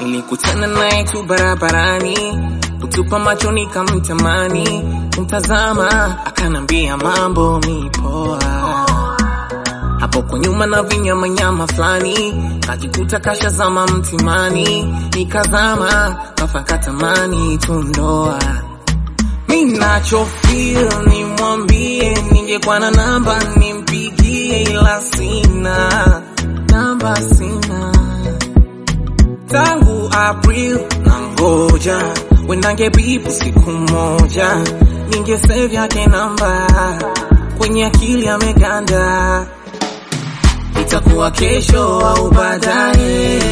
Nilikutana naye tu barabarani, kutupa macho nikamtamani, kumtazama akanambia mambo ni poa. Hapo kwa nyuma na vinyamanyama fulani, kajikuta kashazama mtimani, nikazama kafakatamani tundoa. Mi nacho feel nimwambie, ningekuwa na namba nimpigie, ila sina namba, sina tangu April na ngoja wendange bibu siku moja, ningesave yake namba kwenye akili ameganda, itakuwa kesho au baadaye.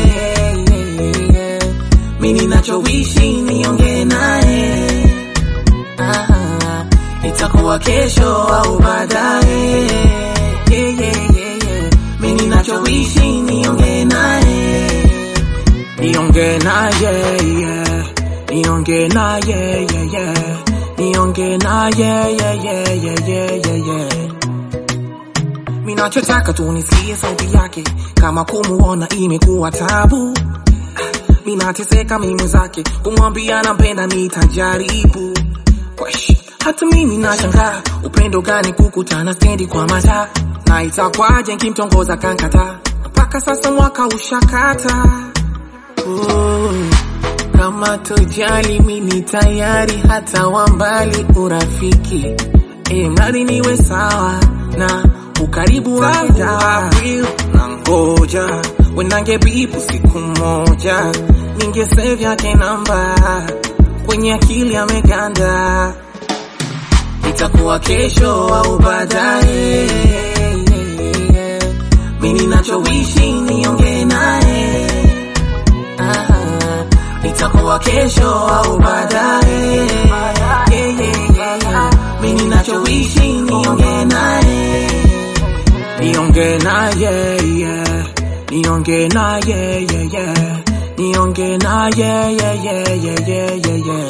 Mi ninachowishi niongee naye Ah, itakuwa kesho au baadaye. Yeah, yeah, yeah, yeah. Mi ninachowishi niongee naye, niongee naye, yeah. niongee naye, yeah, yeah. niongee naye, yeah, yeah, yeah, yeah, yeah, yeah. Minachotaka tu nisikie sauti yake, kama kumuona imekuwa tabu. Minateseka mimi zake, kumwambia nampenda nitajaribu. Wesh, hata mimi nashangaa upendo gani kukutana stendi kwa mataa, na itakwaje nkimtongoza kankata, mpaka sasa mwaka ushakata. Oh, kama tojali mimi tayari, hata wa mbali urafiki, e, mradi niwe sawa na ukaribu wangu April na ngoja wenange bibu siku moja, ningesave yake namba kwenye akili ameganda, itakuwa kesho au baadaye. Mi ninachowishi niongee naye, Ah, itakuwa kesho au baadaye. Yeah, yeah, yeah, yeah. Mi ninachowishi niongee naye, niongee naye, yeah. niongee naye, yeah, yeah. niongee naye, yeah, yeah, yeah, yeah, yeah, yeah.